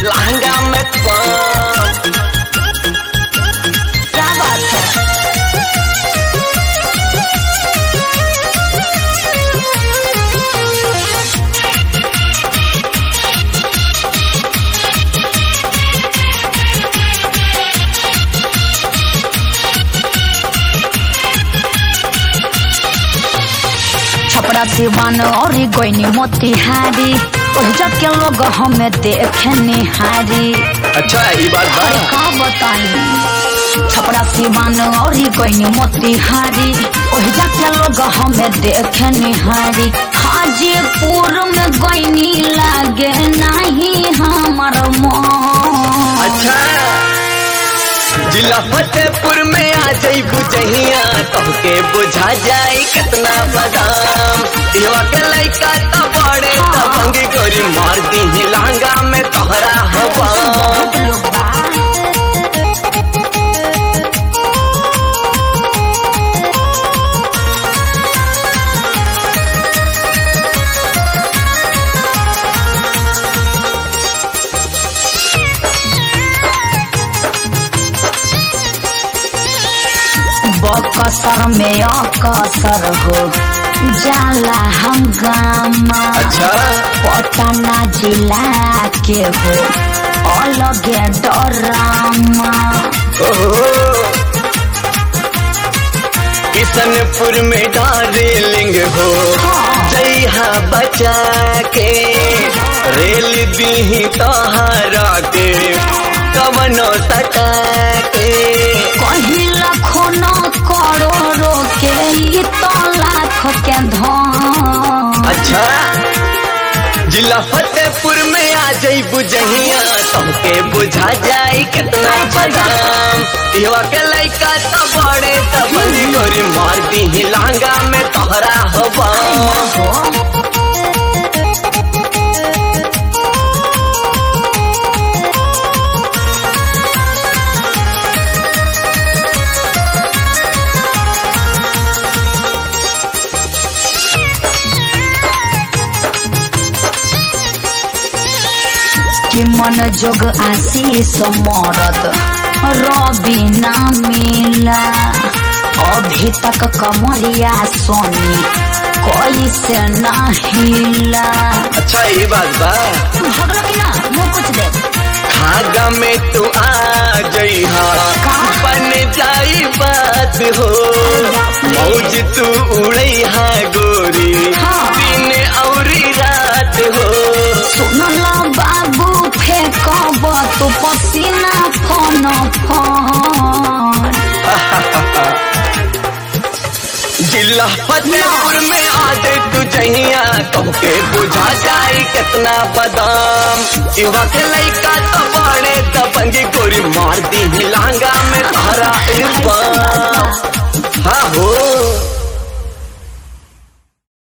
लहंगा में पाम क्या बात है छपरा सिवान और गोइनी मोतिहारी ओहिजा के लोग हमें देखे निहारी अच्छा ये बात बा अरे का बताई छपरा सिवान और गोइनी मोतिहारी ओहिजा के लोग हमें देखे निहारी हाजीपुर में गोइनी लागे नहीं हमार मन अच्छा जिला फतेहपुर में आ जाई बुझहिया तोहके बुझा जाई कितना बादाम इहवा के लइका त बड़े त भंगी गोरी मार दी लहंगा में तोहरा हवा बहुत लोग बा बकसर में अकसर हो जाला हंगामा अच्छा पटना जिला के हो अलगे डरामा ओहो किशनपुर में डार्लिंग हो जइहा बचा के रेल दी तोहरा के कवनो सटा के कहीं लाखों न करोड़ों के ई तो लाख के धन अच्छा जिला फतेहपुर में आ जाई बुझहिया तुमके बुझा जाई कितना बदाम इहवा के लइका त बड़े त बंदी गोरी मार दी लहंगा में तोहरा हवा कि मन जोग आशीष मरद रवि ना मिला अभी तक कमरिया सोनी कैसे ना हिला अच्छा ये बात बा भगलो कि ना मुँह कुछ दे धागा में तू आ जइहा बन जाई बात हो मौज तू उड़ैहा गोरी हाँ। दिन औरी रात हो सुनला बाबू फेंकब तू पसीना फन फन जिला फतेहपुर में आ दे तू जहिया तुमके बुझा जाई कितना बादाम इवा के लइका तो बड़े त बंगी गोरी मार दी लांगा